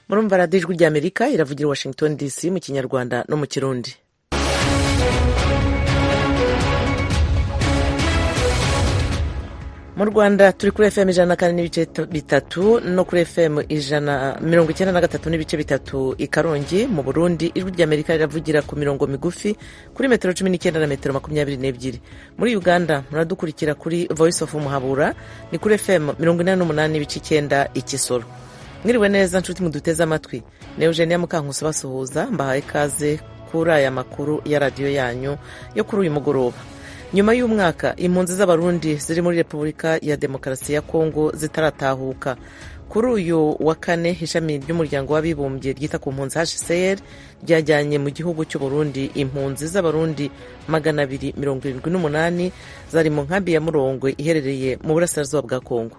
murumva radiyo ijwi ry'amerika iravugira i washington dc mu kinyarwanda no mu kirundi mu rwanda turi kuri fm ijana na kane n'ibice bitatu no kuri fm ijana mirongo icyenda na gatatu n'ibice bitatu i karongi mu burundi ijwi ry'amerika riravugira ku mirongo migufi kuri metero cumi n'icyenda na metero makumyabiri n'ebyiri muri uganda muradukurikira kuri voice of muhabura ni kuri fm mirongo inani n'umunani n'ibice icyenda ikisoro mwiriwe neza nshuti muduteze amatwi ni eugenia mukankusi basuhuza mbahaye ikaze kuri aya makuru ya radiyo yanyu yo kuri uyu mugoroba nyuma y'umwaka impunzi z'abarundi ziri muri repubulika ya demokarasi ya kongo zitaratahuka kuri uyu wa kane ishami ry'umuryango w'abibumbye ryita ku mpunzi hcr ryajyanye mu gihugu cy'uburundi impunzi z'abarundi magana abiri mirongo irindwi n'umunani zari mu nkambi ya murongwe iherereye mu burasirazuba bwa kongo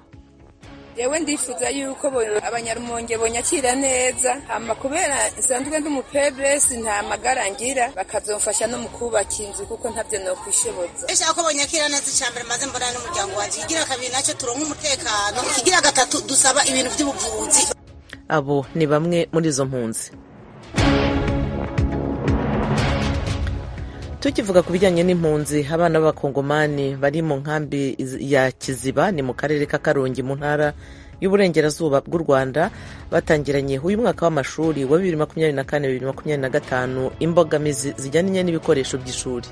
yewe ndifuza yuko abanyarumonge bonyakira neza hama kubera nsanzwe ndi umupebresi nta magara ngira bakazomfasha no mu kubaka inzu kuko ntabyo nokwishobotsa ndashaka ko bonyakira neza icambere maze mbona n'umuryango wacu kigira kabiri nacyo turonka umutekano kigira gatatu dusaba ibintu by'ubuvuzi abo ni bamwe muri izo mpunzi tukivuga ku bijyanye n'impunzi abana b'abakongomani bari mu nkambi ya kiziba ni mu karere ka karongi mu ntara y'uburengerazuba bw'u rwanda batangiranye uyu mwaka w'amashuri wa bibiri makumyabiri na kane bibiri makumyabiri na gatanu imbogamizi zijyanye n'ibikoresho by'ishuri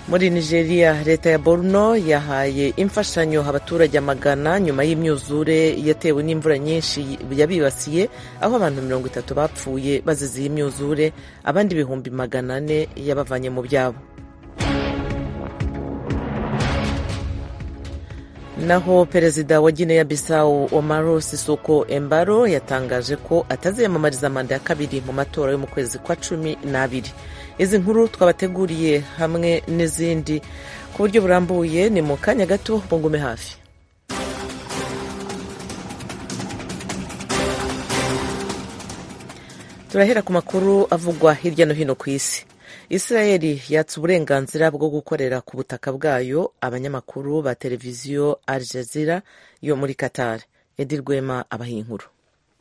muri nigeria leta ya borno yahaye imfashanyo abaturage amagana nyuma y'imyuzure yatewe n'imvura nyinshi yabibasiye aho abantu mirongo itatu bapfuye bazize iyi myuzure abandi ibihumbi magana ane yabavanye mu byabo naho perezida wa gineya bisawu omaro sisoko embaro yatangaje ko ataziyamamariza manda ya kabiri mu matora yo mu kwezi kwa cumi n'abiri izi nkuru twabateguriye hamwe n'izindi ku buryo burambuye ni mu kanya gato bungume hafi turahera ku makuru avugwa hirya no hino ku isi israel yatse uburenganzira bwo gukorera ku butaka bwayo abanyamakuru ba televiziyo al jazeera yo muri qatar edi rwema abaha inkuru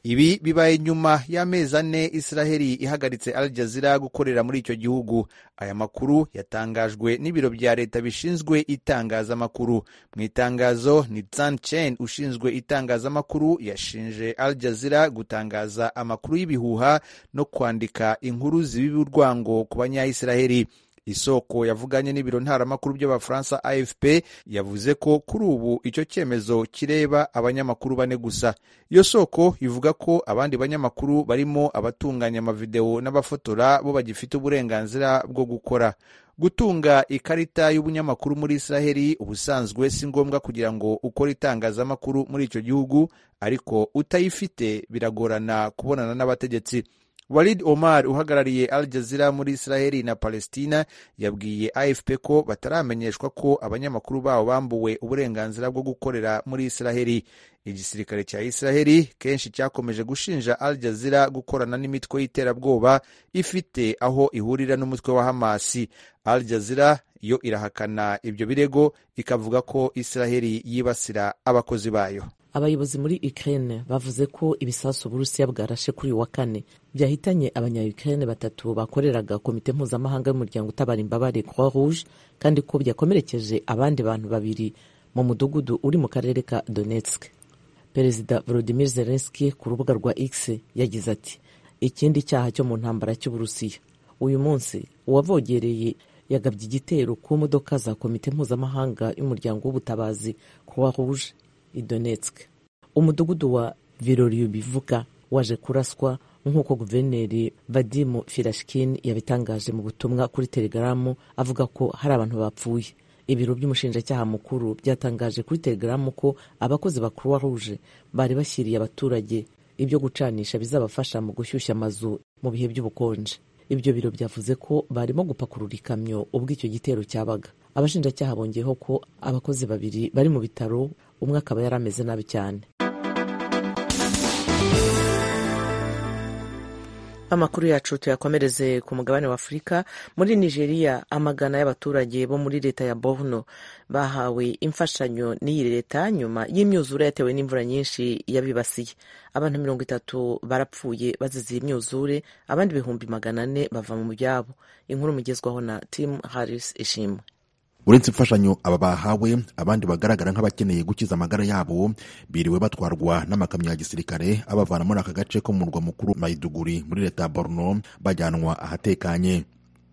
ibi bibaye nyuma y'amezi ane israheli ihagaritse al jazeera gukorera muri icyo gihugu aya makuru yatangajwe n'ibiro bya leta bishinzwe itangazamakuru mu itangazo ni tsan chen ushinzwe itangazamakuru yashinje al jazeera gutangaza amakuru y'ibihuha no kwandika inkuru zibiba urwango ku banyaisiraheli isoko yavuganye n'ibiro ntaramakuru by'abafaransa afp yavuze ko kuri ubu icyo cyemezo kireba abanyamakuru bane gusa iyo soko ivuga ko abandi banyamakuru barimo abatunganya amavidewo n'abafotora bo bagifite uburenganzira bwo gukora gutunga ikarita y'ubunyamakuru muri israheli ubusanzwe si ngombwa kugira ngo ukore itangazamakuru muri icyo gihugu ariko utayifite biragorana kubonana n'abategetsi walid omar uhagarariye al jazeera muri israheli na palestina yabwiye afp ko bataramenyeshwa ko abanyamakuru babo bambuwe uburenganzira bwo gukorera muri israheli igisirikare cya israheli kenshi cyakomeje gushinja al jazeera gukorana n'imitwe y'iterabwoba ifite aho ihurira n'umutwe wa hamasi al jazeera yo irahakana ibyo birego ikavuga ko israheli yibasira abakozi bayo abayobozi muri ukraine bavuze ko ibisasu uburusiya bwarashe kuri uyu wa kane byahitanye abanya ukraine batatu bakoreraga komite mpuzamahanga y'umuryango utabara imbabare croix rouge kandi ko byakomerekeje abandi bantu babiri mu mudugudu uri mu karere ka donetsk perezida volodimir zelenski ku rubuga rwa x yagize ati ikindi cyaha cyo mu ntambara cy'uburusiya uyu munsi uwavogereye yagabye igitero ku modoka za komite mpuzamahanga y'umuryango w'ubutabazi croix rouge i Donetsk umudugudu wa Viroriyubivuka waje kuraswa nk'uko guverineri Vadimu Firashkin yabitangaje mu butumwa kuri Telegaramu avuga ko hari abantu bapfuye ibiro by'umushinjacyaha mukuru byatangaje kuri Telegaramu ko abakozi ba Croix Rouge bari bashyiriye abaturage ibyo gucanisha bizabafasha mu gushyushya amazu mu bihe by'ubukonje ibyo biro byavuze ko barimo gupakurura ikamyo ubwo icyo gitero cyabaga abashinjacyaha bongeyeho ko abakozi babiri bari mu bitaro umwe akaba yari ameze nabi cyane amakuru yacu tuyakomereze ku mugabane wa afurika muri nigeria amagana y'abaturage bo muri leta ya borno bahawe imfashanyo n'iyi leta nyuma y'imyuzure yatewe n'imvura nyinshi yabibasiye abantu mirongo itatu barapfuye bazize iyi myuzure abandi ibihumbi magana ane bava mu byabo inkuru mugezwaho na tim harris ishimwe uretse imfashanyo aba bahawe abandi bagaragara nk'abakeneye gukiza amagara yabo biriwe batwarwa n'amakamyo ya gisirikare abavana muri aka gace ko mu murwa mukuru mayiduguri muri leta ya borno bajyanwa ahatekanye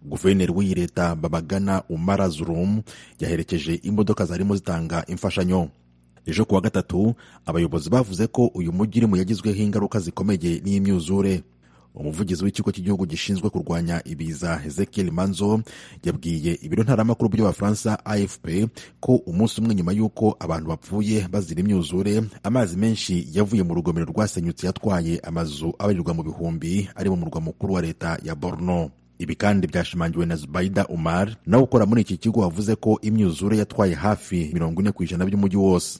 guverineri w'iyi leta babagana umara zurum yaherekeje imodoka zarimo zitanga imfashanyo ejo kuwa gatatu abayobozi bavuze ko uyu mujyi urimo yagizweho ingaruka zikomeye n'imyuzure umuvugizi w'ikigo cy'igihugu gishinzwe kurwanya ibiza hezekiel manzo yabwiye ibiro ntaramakuru by'abafaransa afp ko umunsi umwe nyuma y'uko abantu bapfuye bazira imyuzure amazi menshi yavuye mu rugomero rwasenyutse yatwaye amazu abarirwa mu bihumbi ari mu murwa mukuru wa leta ya borno ibi kandi byashimangiwe na zubaida umar nawe ukora muri iki kigo wavuze ko imyuzure yatwaye hafi mirongo ine ku ijana by'umujyi wose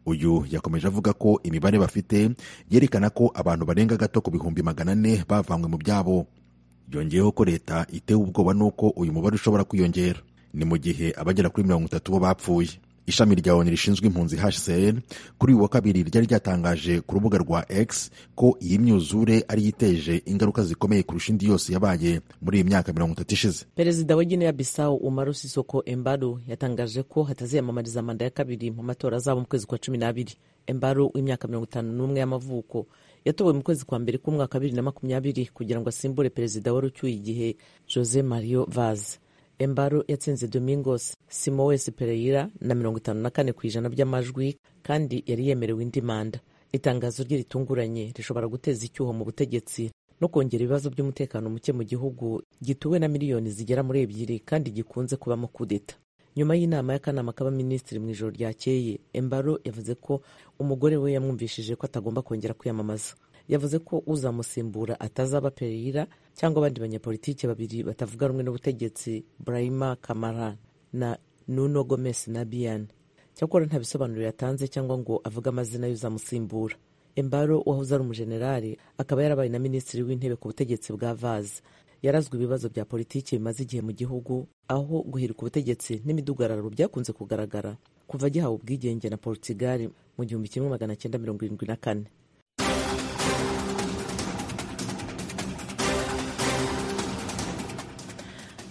uyu yakomeje avuga ko imibare bafite yerekana ko abantu barenga gato ku bihumbi magana ane bavanywe mu byabo yongeyeho ko leta itewe ubwoba n'uko uyu mubare ushobora kwiyongera ni mu gihe abagera kuri mirongo itatu bo bapfuye ishami rya onu rishinzwa impunzi hcr kuri uyu wa kabiri ryari ryatangaje ku rubuga rwa x ko iyi myuzure ari yo iteje ingaruka zikomeye kurusha indi yose yabaye muri iyi myaka mirongo itatu ishize perezida wa guinea bissau umaru sisoko embaru yatangaje ko hataziyamamariza manda ya kabiri mu matora azaba mu kwezi kwa cumi n'abiri embaru w'imyaka mirongo itanu n'umwe y'amavuko yatowe mu kwezi kwa mbere k'umwaka bibiri na makumyabiri kugira ngo asimbure perezida wari ucyuye igihe jose mario vaz embaru yatsinze domingos simoes pereira na mirongo itanu na kane ku ijana by'amajwi kandi yari yemerewe indi manda itangazo rye ritunguranye rishobora guteza icyuho mu butegetsi no kongera ibibazo by'umutekano muke mu gihugu gituwe na miliyoni zigera muri ebyiri kandi gikunze kubamo kudeta nyuma y'inama y'akanama k'abaminisitiri mu ijoro ryakeye embaro yavuze ko umugore we yamwumvishije ko atagomba kongera kwiyamamaza yavuze ko uzamusimbura atazaba pereyira cyangwa abandi banyapolitiki babiri batavuga rumwe n'ubutegetsi burayima kamara na nuno gomes na biyani cyakora nta bisobanuro yatanze cyangwa ngo avuge amazina y'uzamusimbura embaro wahoze ari umujenerali akaba yarabaye na minisitiri w'intebe ku butegetsi bwa vazi yarazwe ibibazo bya politiki bimaze igihe mu gihugu aho guhirika ubutegetsi n'imidugararo byakunze kugaragara kuva gihawe ubwigenge na portugal mu gihumbi kimwe magana cyenda mirongo irindwi na kane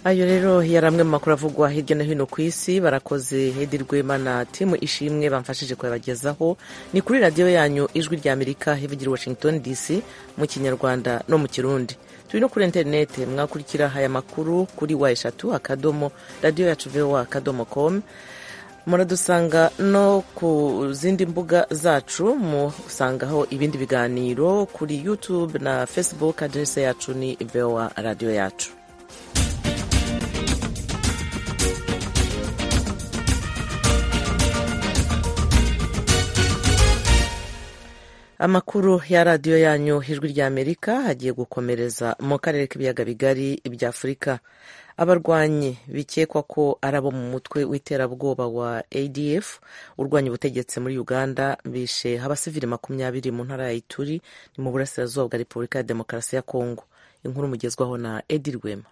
ayo rero yari amwe mu makuru avugwa hirya no hino ku isi barakoze hedi rwema na timu ishimwe bamfashije kuyabagezaho ni kuri radiyo yanyu ijwi rya amerika ivugira washington dc mu kinyarwanda no mu kirundi turi no kuri interineti mwakurikira aya makuru kuri wa eshatu akadomo radiyo yacu vowa akadomo komu muradusanga no ku zindi mbuga zacu musangaho ibindi biganiro kuri yutube na facebook aderese yacu ni vowa radiyo yacu amakuru ya radiyo yanyu ijwi rya amerika agiye gukomereza mu karere k'ibiyaga bigari bya afurika abarwanyi bikekwa ko ari abo mu mutwe w'iterabwoba wa adf urwanya ubutegetsi muri uganda bishe abasivili makumyabiri mu ntara ya ituri ni mu burasirazuba bwa repubulika ya demokarasi ya kongo inkuru mugezwaho na edi rwema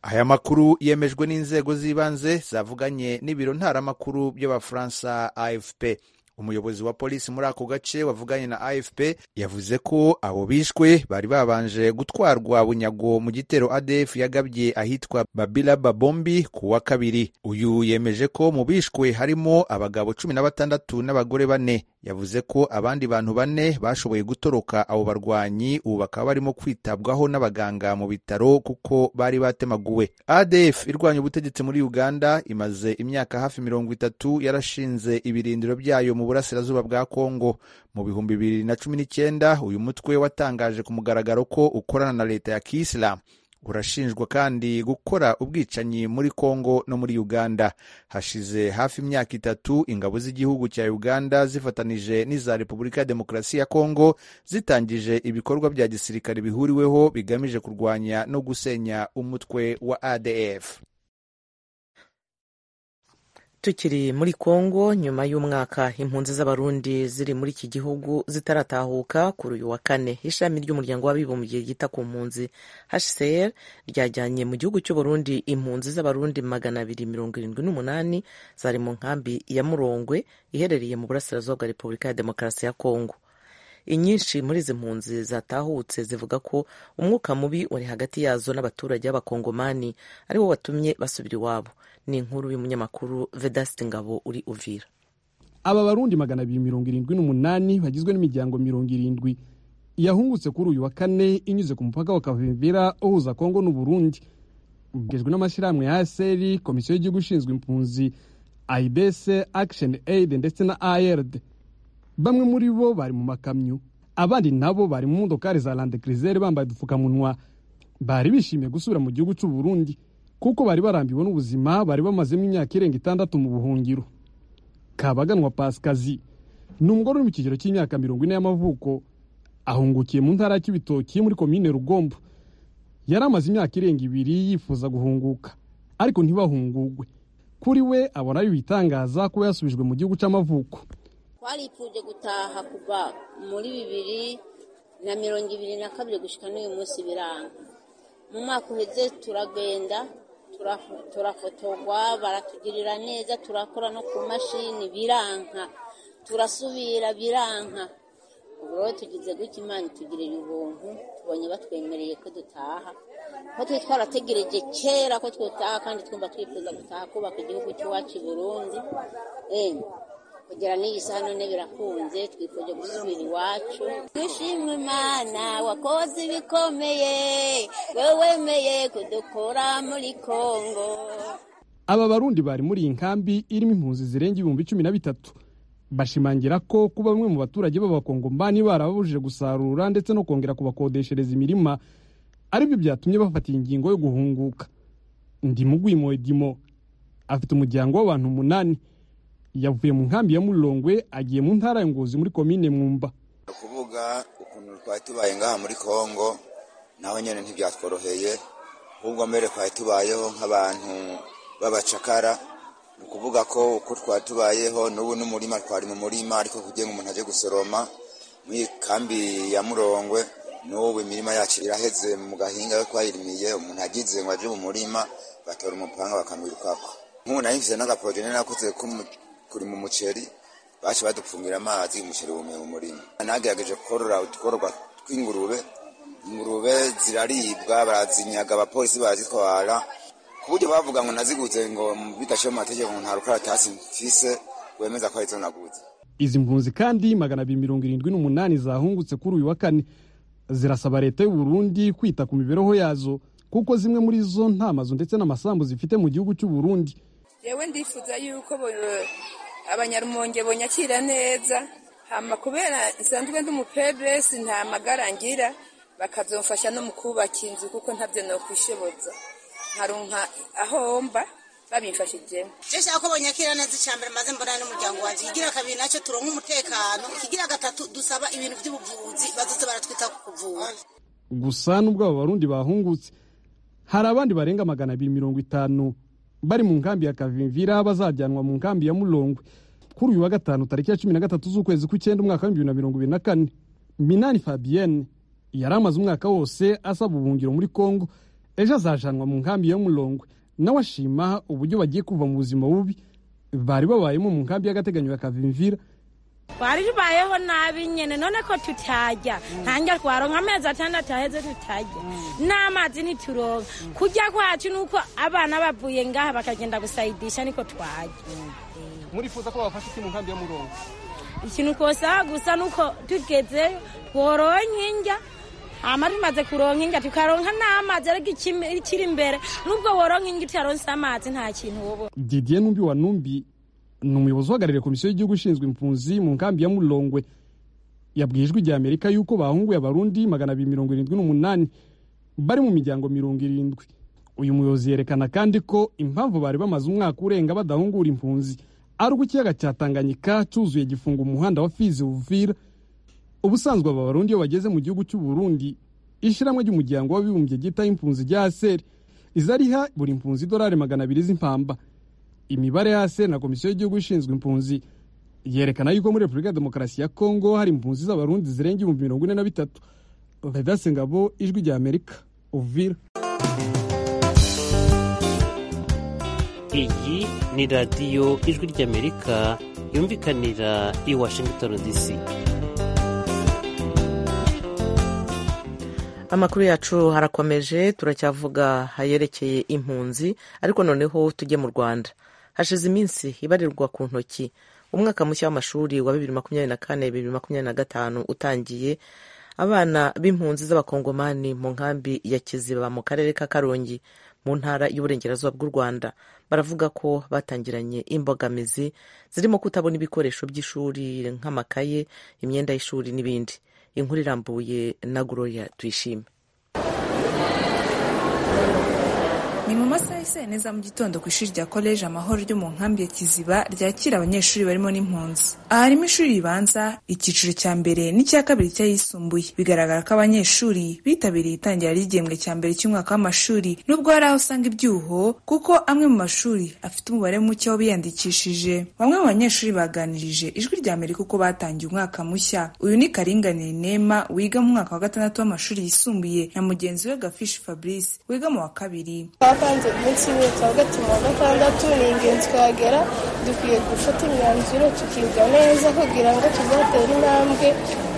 aya makuru yemejwe n'inzego z'ibanze zavuganye n'ibiro ntaramakuru by'abafaransa afp umuyobozi wa polisi muri ako gace wavuganye na afp yavuze ko abo bishwe bari babanje gutwarwa bunyago mu gitero adf yagabye ahitwa babila babombi ku wa kabiri uyu yemeje ko mu bishwe harimo abagabo cumi na batandatu n'abagore bane yavuze ko abandi bantu bane bashoboye gutoroka abo barwanyi ubu bakaba barimo kwitabwaho n'abaganga mu bitaro kuko bari batemaguwe adf irwanya ubutegetsi muri uganda imaze imyaka hafi mirongo itatu yarashinze ibirindiro byayo mu burasirazuba bwa kongo mu bihumbi bibiri na cumi n'icyenda uyu mutwe watangaje ku mugaragaro ko ukorana na leta ya kisilamu urashinjwa kandi gukora ubwicanyi muri Kongo no muri Uganda. Hashize hafi imyaka itatu ingabo z'igihugu cya Uganda zifatanije n'iza Repubulika ya Demokarasi ya Kongo zitangije ibikorwa bya gisirikare bihuriweho bigamije kurwanya no gusenya umutwe wa ADF. tukiri muri kongo nyuma y'umwaka impunzi z'abarundi ziri muri iki gihugu zitaratahuka kuri uyu wa kane ishami ry'umuryango w'abibumbye ryita ku mpunzi hcr ryajyanye mu gihugu cy'uburundi impunzi z'abarundi magana abiri mirongo irindwi n'umunani zari mu nkambi ya murongwe iherereye mu burasirazuba bwa repubulika ya demokarasi ya kongo inyinshi muri izi mpunzi zatahutse zivuga ko umwuka mubi wari hagati yazo n'abaturage b'abakongomani ari wo watumye basubira iwabo ni inkuru y'umunyamakuru vedasiti ngabo uri uvira aba barundi magana abiri mirongo irindwi n'umunani bagizwe n'imiryango mirongo irindwi yahungutse kuri uyu wa kane inyuze ku mupaka wa kavimvira uhuza kongo n'uburundi ubwejwe n'amashyirahamwe ya aseri komisiyo y'igihugu ishinzwe impunzi ayibese akisheni eyidi ndetse na ayeride bamwe muri bo bari mu makamyo abandi nabo bari mu modokari za landekrizere bambaye udupfukamunwa bari bishimiye gusubira mu gihugu cy'u Burundi kuko bari barambiwe n'ubuzima bari bamazemo imyaka irenga itandatu mu buhungiro kabaganwa pasikazi ni umugore uri mu kigero cy'imyaka mirongo ine y'amavuko ahungukiye mu ntara y'ibitoki muri komine rugombo yari amaze imyaka irenga ibiri yifuza guhunguka ariko ntibahungugwe kuri we abona ari ibitangaza kuba yasubijwe mu gihugu cy'amavuko twarifuje gutaha kuva muri bibiri na mirongo ibiri na kabiri gushyika n'uyu munsi biranga mu mwaka uheze turagenda turafotogwa baratugirira neza turakora no ku mashini biranka turasubira biranka ubu rero tugize gutya imana itugirira ubuntu tubonye batwemereye ko dutaha ko twe twarategereje kera ko twataha kandi twumva twifuza gutaha kubaka igihugu cy'iwacu i burundi kugera n'iyi saha none birakunze twifuje gusubira iwacu twishimwe imana wakoze ibikomeye wowe wemeye kudukura muri kongo aba barundi bari muri iyi nkambi irimo impunzi zirenga ibihumbi cumi na bitatu bashimangira ko kuba bamwe mu baturage b'abakongomani barababujije gusarura ndetse no kongera kubakodeshereza imirima aribyo byatumye bafata ingingo yo guhunguka ndimugwimo edimo afite umuryango w'abantu umunani yavuye mu nkambi ya murongwe agiye mu ntara ya ngozi muri komine mwumba kuvuga ukuntu twari tubaye ngaha muri kongo naho nyine ntibyatworoheye ahubwo mbere twari tubayeho nk'abantu b'abacakara ni ukuvuga ko uko twari tubayeho n'ubu n'umurima twari mu murima ariko kugira ngo umuntu ajye gusoroma muri kambi ya murongwe n'ubu imirima yacu iraheze mu gahinga yo twayirimiye umuntu agize ngo ajye mu murima batora umupanga bakamwirukako nk'ubu nayifite n'agaporojene nakoze kuri mu muceri baca badupfungira amazi umuceri wumiye mu murima nagerageje korora utwororwa tw'ingurube ingurube ziraribwa barazinyaga abapolisi barazitwara ku buryo bavuga ngo naziguze ngo bidashyira mu mategeko ngo nta rukaratasi mfise wemeza ko ari zo naguze izi mpunzi kandi magana abiri mirongo irindwi n'umunani zahungutse kuri uyu wa kane zirasaba leta y'u Burundi kwita ku mibereho yazo kuko zimwe muri zo nta mazu ndetse n'amasambu zifite mu gihugu cy'u Burundi yewe ndifuza yuko abanyarumonge bonyakira neza hama kubera nsanzwe ndi umupebesi nta magara ngira bakazomfasha no mu kubaka inzu kuko ntabyo nokwishoboza nkaronka aho mba babimfashijemo je nshaka ko bonyakira neza icambere maze mbonana n'umuryango wanje ikigira kabiri nacyo turonka umutekano ikigira gatatu dusaba ibintu by'ubuvuzi bazoze baratwita ku kuvura gusa n'ubwo abo barundi bahungutse hari abandi barenga magana abiri mirongo itanu bari mu nkambi ya kavimvira bazajyanwa mu nkambi ya murongwe kuri uyu wa gatanu tariki ya cumi na gatatu z'ukwezi kw'icyenda umwaka w'ibihumbi bibiri na mirongo ibiri na kane minani fabienne yari amaze umwaka wose asaba ubuhungiro muri kongo ejo azajanwa mu nkambi ya murongwe nawe ashima uburyo bagiye kuva mu buzima bubi bari babayemo mu nkambi y'agateganyo ya kavimvira baribayeho nabi nyene none ko tutajya ntange twaronka amezi atandatu aheze tutajya n'amazi ntituronka kujya kwacu nuko abana bavuye ngaha bakagenda gusayidisha niko twajya murifuza ko babafasha iki mu nkambi ya murongo ikintu twosaba gusa nuko tugezeyo twororonka indya hama tumaze kuronka indya tukaronka n'amazi ariko ikiri imbere nubwo woronka indya utaronse amazi nta kintu wobona didier numbi wa numbi ni umuyobozi uhagarariye komisiyo y'igihugu ishinzwe impunzi mu nkambi ya murongwe yabwiye ijwi rya amerika yuko bahunguye abarundi magana abiri mirongo irindwi n'umunani bari mu miryango mirongo irindwi uyu muyobozi yerekana kandi ko impamvu bari bamaze umwaka urenga badahungura impunzi ari uko ikiyaga cya tanganyika cyuzuye gifunga umuhanda wa fizi buvira ubusanzwe aba barundi iyo bageze mu gihugu cy'u burundi ishyirahamwe ry'umuryango w'abibumbye ryita impunzi rya aseri izariha buri mpunzi idolari magana abiri z'impamba imibare yase na komisiyo y'igihugu ishinzwe impunzi yerekana yuko muri repubulika ya demokarasi ya kongo hari impunzi z'abarundi zirenga ibihumbi mirongo ine na bitatu vedase ngabo ijwi rya amerika uvira iyi ni radiyo ijwi ry'amerika yumvikanira i washington dc amakuru yacu harakomeje turacyavuga ayerekeye impunzi ariko noneho tujye mu rwanda hashize iminsi ibarirwa ku ntoki umwaka mushya w'amashuri wa bibiri makumyabiri na kane bibiri makumyabiri na gatanu utangiye abana b'impunzi z'abakongomani mu nkambi ya kiziba mu karere ka karongi mu ntara y'uburengerazuba bw'u rwanda baravuga ko batangiranye imbogamizi zirimo kutabona ibikoresho by'ishuri nk'amakaye imyenda y'ishuri n'ibindi inkuru irambuye na gloria tuyishime ni mu masaha ya saa neza mu gitondo ku ishuri rya koleji amahoro ryo mu nkambi ya kiziba ryakira abanyeshuri barimo n'impunzi aha harimo ishuri ribanza icyiciro cya mbere n'icya kabiri cy'ayisumbuye bigaragara ko abanyeshuri bitabiriye itangira ry'igihembwe cya mbere cy'umwaka w'amashuri nubwo hari aho usanga ibyuho kuko amwe mu mashuri afite umubare muke w'abiyandikishije bamwe mu banyeshuri baganirije ijwi rya amerika uko batangiye umwaka mushya uyu ni karinganire nema wiga mu mwaka wa gatandatu w'amashuri yisumbuye na mugenzi we gafishi fabrice wiga mu wa kabiri twapanze umunsi umwe kuwa gatatu wa gatandatu ni ingenzi twagera dukwiye gufata imyanzuro tukiga neza kugira ngo tuzatere intambwe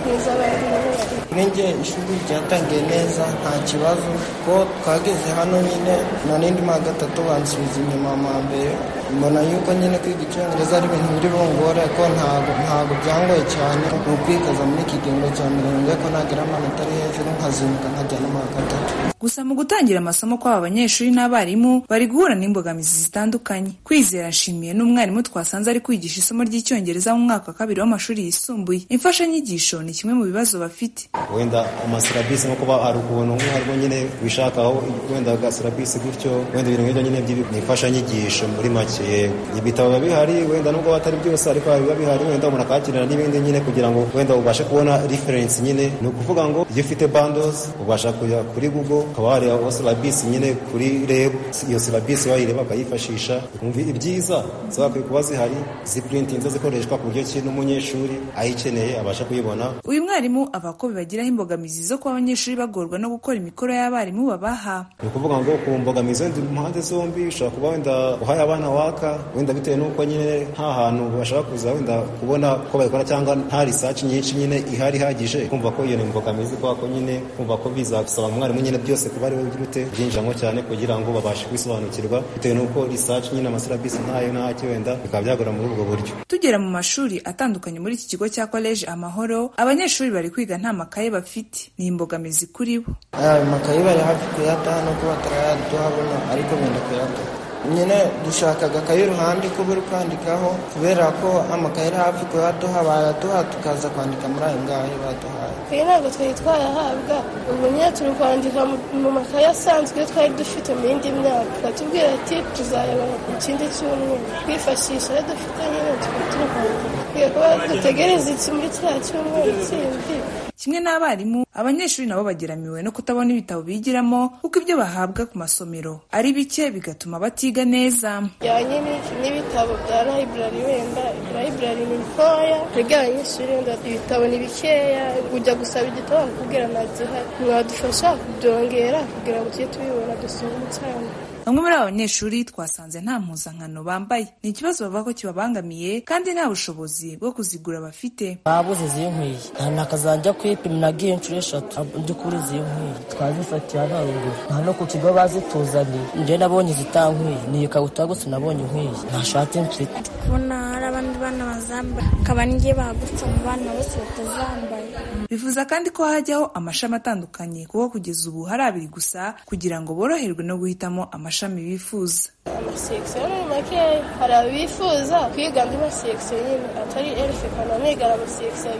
neza abandi n'abandi nkenge ishuri ryatangiye neza nta kibazo ko twageze hano nyine na n'indi mwaka gatatu bansubiza inyuma mu mbere mbona yuko nyine kwiga icyongereza ari ibintu biri bungore ko ntabwo ntabwo byangoye cyane ni ukwikaza muri iki gihembwe cya mirenge ko nagera amanota ari hejuru nkazinduka nkajya no mu wa gatatu gusa mu gutangira amasomo kw'aba banyeshuri n'abarimu bari guhura n'imbogamizi zitandukanye kwizera nshimiye n'umwarimu twasanze ari kwigisha isomo ry'icyongereza mu mwaka wa kabiri w'amashuri yisumbuye imfashanyigisho ni kimwe mu bibazo bafite wenda amasilabisi nko kuba hari ukuntu nk'uharwo nyine wishakaho wenda agasilabisi gutyo wenda ibintu nk'ibyo nyine ni imfashanyigisho muri make yego ibitabo biba bihari wenda nubwo batari byose ariko biba bihari wenda umuntu akahakenera n'ibindi nyine kugira ngo wenda ubashe kubona referensi nyine ni ukuvuga ngo iyo ufite bandozi ubasha kujya kuri google ukaba wareba silabisi nyine kuri reb iyo silabisi wayireba ukayifashisha ukumva ibyiza zagakwiye kuba zihari ziprintinze zikoreshwa ku buryo ki n'umunyeshuri ayikeneye abasha kuyibona uyu mwarimu ava ko bibagiraho imbogamizi zo kuba abanyeshuri bagorwa no gukora imikoro y'abarimu babaha ni ukuvuga ngo ku mbogamizi wenda impande zombi ushobora kuba wenda uhaye abana waka wenda bitewe n'uko nyine nta hantu bashaka kuza wenda kubona ko bayikora cyangwa nta risaci nyinshi nyine ihari ihagije kumva ko iyo ni imbogamizi kubera ko nyine kumva ko bizagusaba umwarimu nyine byose kuba ari we byirute byinjiramo cyane kugira ngo babashe kwisobanukirwa bitewe n'uko risaci nyine amasilabisi ntayo ntaki wenda bikaba byagora muri ubwo buryo tugera mu mashuri atandukanye muri iki kigo cya koleji amahoro abanyeshuri bari kwiga nta makaye bafite ni imbogamizi kuri bo ayo makaye bari hafi kuyataha no kuba batarayaduhabona ariko benda kuyataha nyine dushaka agakaye iruhande ko buri kwandikaho kubera ko amakaye ari hafi kuyaduha baraduha tukaza kwandika muri ayo ngayo baduhaye twe ntabwo twari twayahabwa ubu nyine turi kwandika mu makaye asanzwe twari dufite mu yindi myaka batubwira ati tuzareba ikindi cyumweru twifashisha ayo dufite nyine tukaba turi kwandika dukwiye kuba dutegereza iki muri kiriya cyumweru kindi kimwe n'abarimu abanyeshuri nabo bageramiwe no kutabona ibitabo bigiramo kuko ibyo bahabwa ku masomero ari bike bigatuma batiga neza bijyanye n'ibitabo bya layiburari wenda layiburari ni ntoya twebwe abanyeshuri wenda ibitabo ni bikeya ujya gusaba igitabo bakubwira nta gihari mwadufasha kubyongera kugira ngo tujye tubibona dusome cyane bamwe muri aba banyeshuri twasanze nta mpuzankano bambaye ni ikibazo bavuga ko kibabangamiye kandi nta bushobozi bwo kuzigura bafite babuze iziyo nkwiye nakazajya kwipimiragiye inshuro eshatu by'ukuri iziyo nkwiye twazifatiye abangu nta no ku kigo bazituzaniye njye nabonye izitankwiye ni ikabutura gusa nabonye inkwiye ntashati mfite kubona hari abandi bana bazambaye akaba n'igihe bagutse mu bana bose batazambaye bifuza kandi ko hajyaho amashami atandukanye kuko kugeza ubu hari abiri gusa kugira ngo boroherwe no guhitamo amashami amashami bifuza amasekisiyo ni makeya hari abifuza kwiga andi masekisiyo nyine atari erifekana amigara amasekisiyo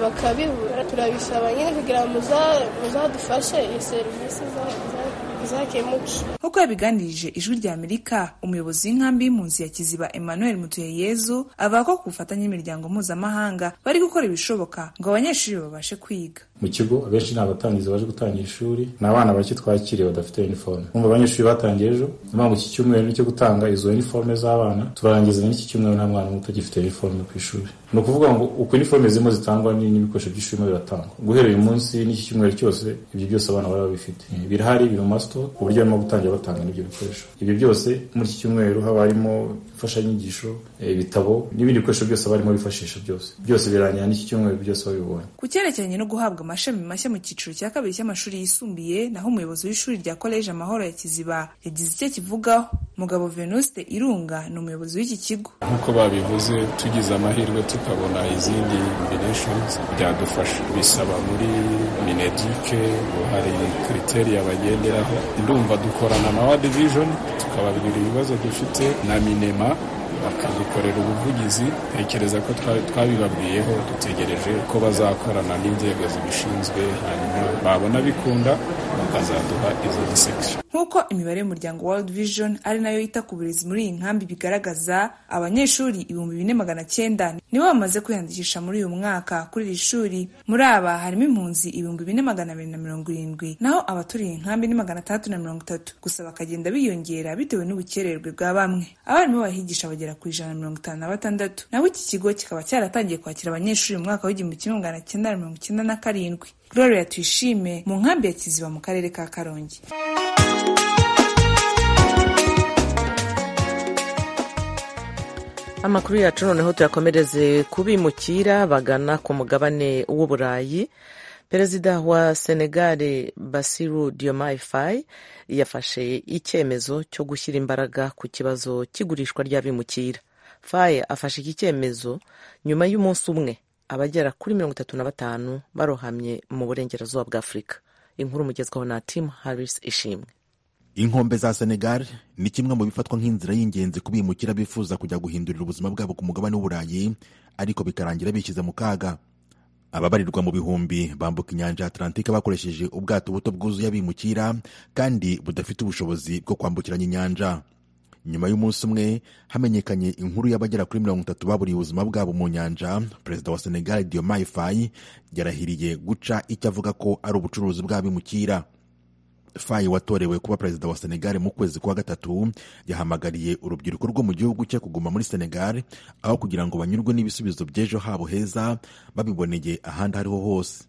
bakabibura turabisaba nyine kugira ngo muzadufashe iyo serivisi zakemuke nk'uko yabiganirije ijwi rya amerika umuyobozi w'inkambi y'impunzi ya kiziba emmanuel mutuyeyezu avuga ko ku bufatanye n'imiryango mpuzamahanga bari gukora ibishoboka ngo abanyeshuri babashe kwiga mu kigo abenshi ni abatangizi baje gutangira ishuri ni abana bake twakiriye badafite uniforme umva abanyeshuri batangiye ejo ni mpamvu iki cyumweru nicyo gutanga izo uniforme z'abana turarangizanya n'iki cyumweru nta mwana muto ugifite uniforme ku ishuri ni ukuvuga ngo uko uniforme zirimo zitangwa ni- n'ibikoresho by'ishuri birimo biratangwa guhera uyu munsi n'iki cyumweru cyose ibyo byose abana baba babifite birahari biri mu masito ku buryo barimo gutangira batanga n'ibyo bikoresho ibyo byose muri iki cyumweru haba harimo imfashanyigisho eh, ibitabo n'ibindi bikoresho byose barimo bifashisha byose byose birangira n'iki cyumweru byose babibonye Ku cyerekeranye no guhabwa amashami mashya mu cyiciro cya kabiri cy'amashuri yisumbuye naho umuyobozi w'ishuri rya koleji amahoro ya kiziba yagize icyo akivugaho mugabo venuste irunga ni umuyobozi w'iki kigo nk'uko babivuze tugize amahirwe tukabona izindi nominations byadufasha bisaba muri mineduke ngo hari kriteriya bagenderaho ndumva dukorana na wa division tukababwira ibibazo dufite na minema bakadukorera ubuvugizi ntekereza ko twa- twabibabwiyeho dutegereje ko bazakorana n'inzego zibishinzwe hanyuma babona bikunda bakazaduha izo disection nk'uko imibare y'umuryango world vision ari nayo yita ku burezi muri iyi nkambi bigaragaza abanyeshuri ibihumbi bine magana cyenda nibo bamaze kwiyandikisha muri uyu mwaka kuri iri shuri muri aba harimo impunzi ibihumbi bine magana abiri na mirongo irindwi naho abaturiye iyi nkambi ni magana atandatu na mirongo itatu gusa bakagenda biyongera bitewe n'ubukererwe bwa bamwe abarimu bahigisha bagera ku ijana na mirongo itanu na batandatu naho iki kigo kikaba cyaratangiye kwakira abanyeshuri mu mwaka w'igihumbi kimwe magana cyenda na mirongo icyenda na karindwi gloria tuyishime mu nkambi ya kiziba mu karere ka karongi amakuru yacu noneho tuyakomereze ku bimukira bagana ku mugabane w'uburayi perezida wa senegare basiru diomaye faye yafashe icyemezo cyo gushyira imbaraga ku kibazo cy'igurishwa ry'abimukira faye afashe iki cyemezo nyuma y'umunsi umwe abagera kuri mirongo itatu na batanu barohamye mu burengerazuba bwa afurika inkuru mugezwaho na tim harris ishimwe inkombe za senegal ni kimwe mu bifatwa nk'inzira y'ingenzi ku bimukira bifuza kujya guhindurira ubuzima bwabo ku mugabane w'uburayi ariko bikarangira bishyize mu kaga ababarirwa mu bihumbi bambuka inyanja ya atlantique bakoresheje ubwato buto bwuzuye abimukira kandi budafite ubushobozi bwo kwambukiranya inyanja nyuma y'umunsi umwe hamenyekanye inkuru y'abagera kuri mirongo itatu baburiye ubuzima bwabo mu nyanja perezida wa senegal diomaye faye yarahiriye guca icyo avuga ko ari ubucuruzi bw'abimukira fayi watorewe kuba perezida wa senegal mu kwezi kwa gatatu yahamagariye urubyiruko rwo mu gihugu cye kuguma muri senegal aho kugira ngo banyurwe n'ibisubizo by'ejo habo heza babiboneye ahandi ariho hose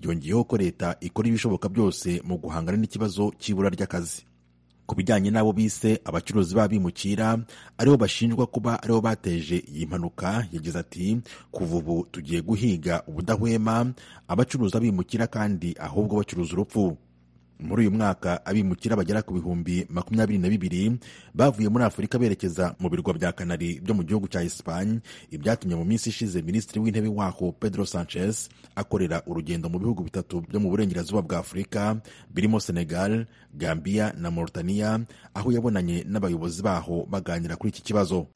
yongeyeho ko leta ikora ibishoboka byose mu guhangana n'ikibazo cy'ibura ry'akazi ku bijyanye n'abo bise abacuruzi b'abimukira aribo bashinjwa kuba aribo bateje iyi mpanuka yagize ati kuva ubu tugiye guhiga ubudahwema abacuruza bimukira kandi ahubwo bacuruza urupfu muri uyu mwaka abimukira bagera ku bihumbi makumyabiri na bibiri bavuye muri afurika berekeza mu birwa bya kanari byo mu gihugu cya esipanye ibyatumye mu minsi ishize minisitiri w'intebe waho pedro sanchez akorera urugendo mu bihugu bitatu byo mu burengerazuba bwa afurika birimo senegal gambia na mauritania aho yabonanye n'abayobozi baho baganira kuri iki kibazo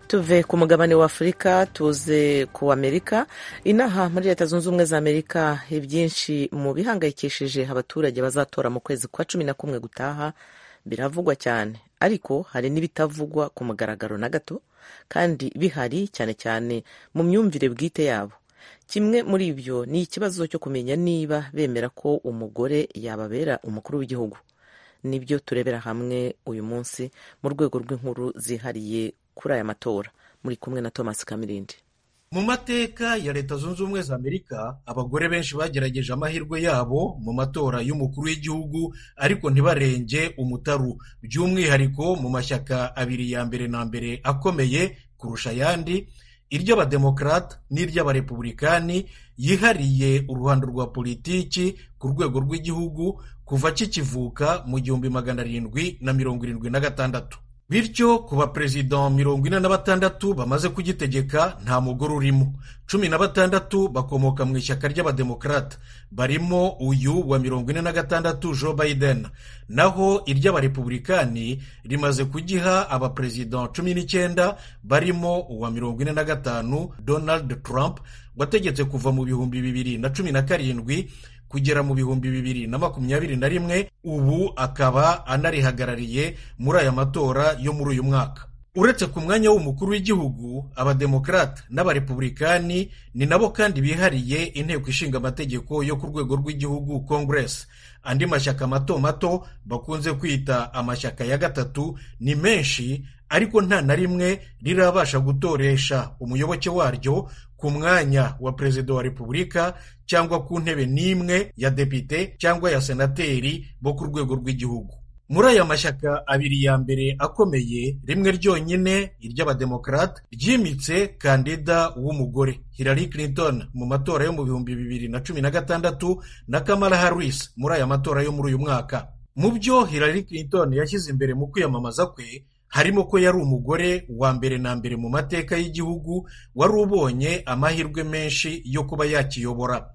tuve ku mugabane wa afurika tuze ku amerika inaha muri leta zunze ubumwe za amerika ibyinshi mu bihangayikishije abaturage bazatora mu kwezi kwa cumi na kumwe gutaha biravugwa cyane ariko hari n'ibitavugwa ku mugaragaro na gato kandi bihari cyane cyane mu myumvire bwite yabo kimwe muri ibyo ni ikibazo cyo kumenya niba bemera ko umugore yababera umukuru w'igihugu nibyo turebera hamwe uyu munsi mu rwego rw'inkuru zihariye kuri aya matora muri kumwe na thomas kamirindi mu mateka ya leta zunze ubumwe za amerika abagore benshi bagerageje amahirwe yabo mu matora y'umukuru w'igihugu ariko ntibarenge umutaru by'umwihariko mu mashyaka abiri ya mbere na mbere akomeye kurusha ayandi iry'abademokarata n'iry'abarepubulikani yihariye uruhando rwa politiki ku rwego rw'igihugu kuva kikivuka mu gihumbi magana arindwi na mirongo irindwi na gatandatu bityo ku baperezida mirongo ine na batandatu bamaze kugitegeka nta mugore urimo cumi na batandatu bakomoka mu ishyaka ry'abademokarata barimo uyu wa mirongo ine na gatandatu joe biden naho iry'abarepubulikani rimaze kugiha abaperezida cumi n'icyenda barimo uwa mirongo ine na gatanu donald trump wategetse kuva mu bihumbi bibiri na cumi na karindwi kugera mu bihumbi bibiri na makumyabiri na rimwe ubu akaba anarihagarariye muri aya matora yo muri uyu mwaka uretse ku mwanya w'umukuru w'igihugu abademokarate n'abarepubulikani ni nabo kandi bihariye inteko ishinga amategeko yo ku rwego rw'igihugu congress andi mashyaka mato mato bakunze kwita amashyaka ya gatatu ni menshi ariko nta na rimwe rirabasha gutoresha umuyoboke waryo ku mwanya wa perezida wa repubulika cyangwa ku ntebe n'imwe ya depite cyangwa ya senateri bo ku rwego rw'igihugu muri aya mashyaka abiri ya mbere akomeye rimwe ryonyine iry'abademokarate ryimitse kandida w'umugore Hillary Clinton mu matora yo mu bihumbi bibiri na cumi na gatandatu na Kamala Harris muri aya matora yo muri uyu mwaka mu byo Hillary Clinton yashyize imbere mu kwiyamamaza kwe harimo ko yari umugore wa mbere na mbere mu mateka y'igihugu wari ubonye amahirwe menshi yo kuba yakiyobora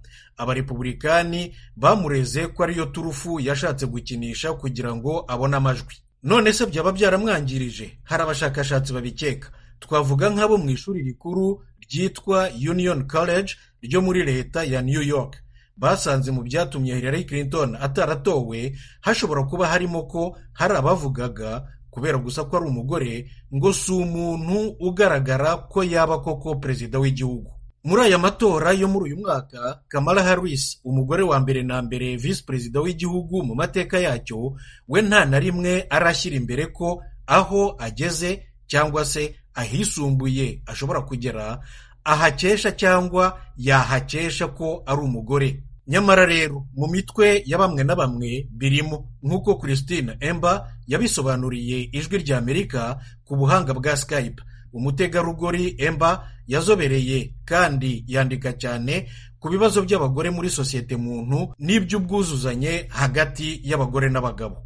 abarepubulikani bamureze ko ariyo turufu yashatse gukinisha kugira ngo abone amajwi none se byaba byaramwangirije hari abashakashatsi babikeka twavuga nk'abo mu ishuri rikuru ryitwa union college ryo muri leta ya new york basanze mu byatumye hillary clinton ataratowe hashobora kuba harimo ko hari abavugaga kubera gusa ko ari umugore ngo si umuntu ugaragara ko yaba koko perezida w'igihugu muri aya matora yo muri uyu mwaka kamara harris umugore wa mbere na mbere visi perezida w'igihugu mu mateka yacyo we nta na rimwe arashyira imbere ko aho ageze cyangwa se ahisumbuye ashobora kugera ahakesha cyangwa yahakesha ko ari umugore nyamara rero mu mitwe ya bamwe na bamwe birimo nk'uko christine emba yabisobanuriye ijwi ry'amerika ku buhanga bwa skype umutegarugori emba yazobereye kandi yandika cyane ku bibazo by'abagore muri sosiyete muntu n'iby'ubwuzuzanye hagati y'abagore n'abagabo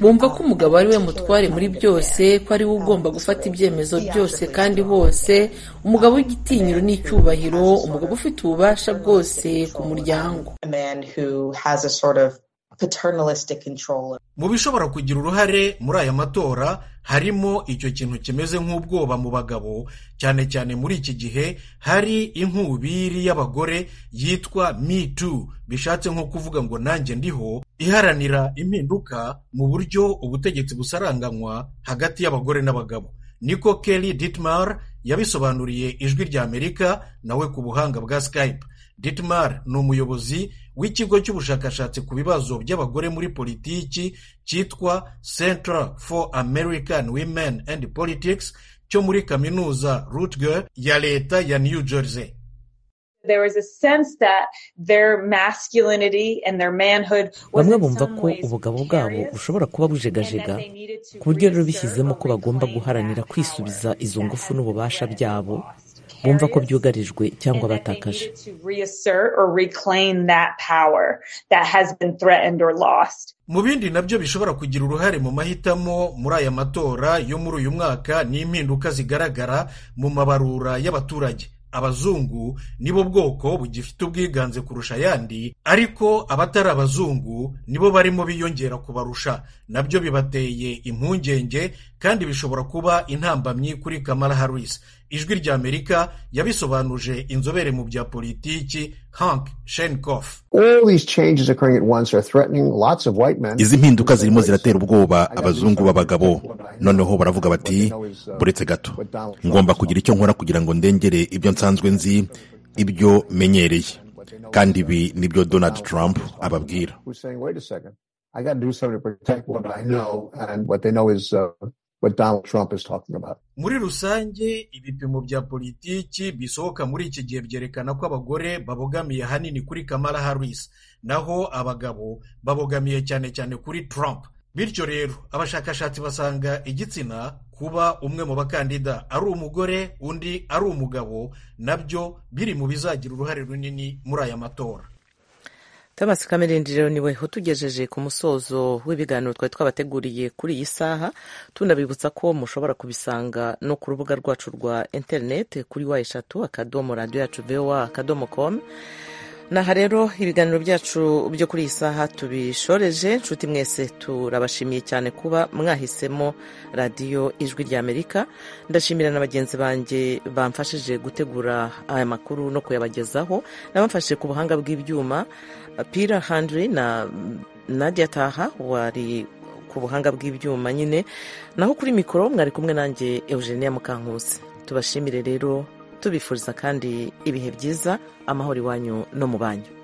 bumva ko umugabo ari we mutware muri byose ko ari we ugomba gufata ibyemezo byose kandi hose umugabo w'igitinyiro n'icyubahiro umugabo ufite ububasha bwose ku muryango mu bishobora kugira uruhare muri aya matora harimo icyo kintu kimeze nk'ubwoba mu bagabo cyane cyane muri iki gihe hari inkubiri y'abagore yitwa me too bishatse nko kuvuga ngo nanjye ndiho iharanira impinduka mu buryo ubutegetsi busaranganywa hagati y'abagore n'abagabo niko kelly ditmar yabisobanuriye ijwi ry'amerika nawe ku buhanga bwa skype Dietmar ni umuyobozi w'ikigo cy'ubushakashatsi ku bibazo by'abagore muri politiki cyitwa Center for American Women and Politics cyo muri kaminuza Rutgers ya leta ya New Jersey bamwe bumva ko ubugabo bwabo bushobora kuba bujegajega ku buryo rero bishyizemo ko bagomba guharanira kwisubiza izo ngufu n'ububasha byabo bumva ko byugarijwe cyangwa batakaje mu bindi nabyo bishobora kugira uruhare mu mahitamo muri aya matora yo muri uyu mwaka ni impinduka zigaragara mu mabarura y'abaturage abazungu nibo bwoko bugifite ubwiganze kurusha ayandi ariko abatari abazungu nibo barimo biyongera kubarusha nabyo bibateye impungenge kandi bishobora kuba intambamyi kuri Kamala Harris ijwi ry'Amerika yabisobanuje inzobere mu bya politiki Hank Shenkoff izi mpinduka zirimo ziratera ubwoba abazungu b'abagabo noneho baravuga bati buretse gato ngomba kugira icyo nkora kugira ngo ndengere ibyo nsanzwe nzi ibyo menyereye kandi ibi nibyo donald trump ababwira muri rusange ibipimo bya politiki bisohoka muri iki gihe byerekana ko abagore babogamiye ahanini kuri kamara harris naho abagabo babogamiye cyane cyane kuri trump bityo rero abashakashatsi basanga igitsina kuba umwe mu bakandida ari umugore undi ari umugabo nabyo biri mu bizagira uruhare runini muri aya matora tabasi kamerindi rero niwe utugejeje ku musozo w'ibiganiro twari twabateguriye kuri iyi saha tunabibutsa ko mushobora kubisanga no ku rubuga rwacu rwa interineti kuri wa eshatu akadomo radiyo yacu vewa akadomo komu aha rero ibiganiro byacu byo kuri iyi saha tubishoreje nshuti mwese turabashimiye cyane kuba mwahisemo radiyo ijwi ry'amerika ndashimira na bagenzi banjye bamfashije gutegura aya makuru no kuyabagezaho n'abamfashije ku buhanga bw'ibyuma pira handiri na nadia taha wari ku buhanga bw'ibyuma nyine naho kuri mikoro mwari kumwe nanjye eugenia mukankusi tubashimire rero tubifuriza kandi ibihe byiza amahoro iwanyu no mu banyu